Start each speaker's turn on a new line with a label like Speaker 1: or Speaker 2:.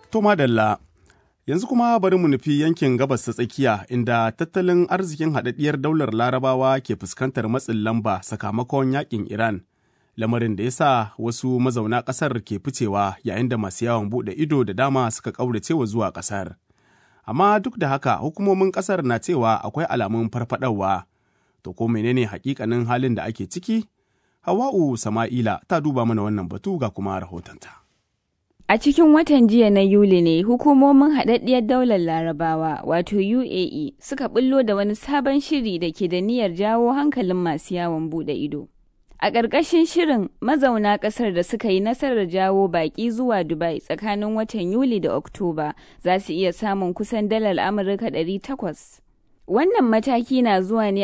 Speaker 1: To madalla, yanzu kuma bari mu nufi yankin gabas ta tsakiya inda tattalin arzikin haɗaɗɗiyar daular larabawa ke fuskantar matsin lamba sakamakon yakin Iran. Lamarin da ya sa wasu mazauna ƙasar ke ficewa yayin da masu yawon buɗe ido da dama suka ƙauracewa zuwa ƙasar. Amma duk da haka hukumomin ƙasar na cewa akwai alamun farfaɗawa. To ko menene hakikanin halin da ake ciki? Hawa'u Sama'ila ta duba mana wannan batu ga kuma rahotonta.
Speaker 2: A cikin watan jiya na Yuli ne hukumomin haɗaɗɗiyar daular larabawa wato UAE suka bullo da wani sabon shiri da ke da niyyar jawo hankalin masu yawon buɗe ido. A ƙarƙashin shirin mazauna ƙasar da suka yi nasarar jawo baƙi zuwa Dubai tsakanin watan Yuli da Oktoba za su iya samun kusan dalar Amurka 800. Wannan mataki na zuwa ne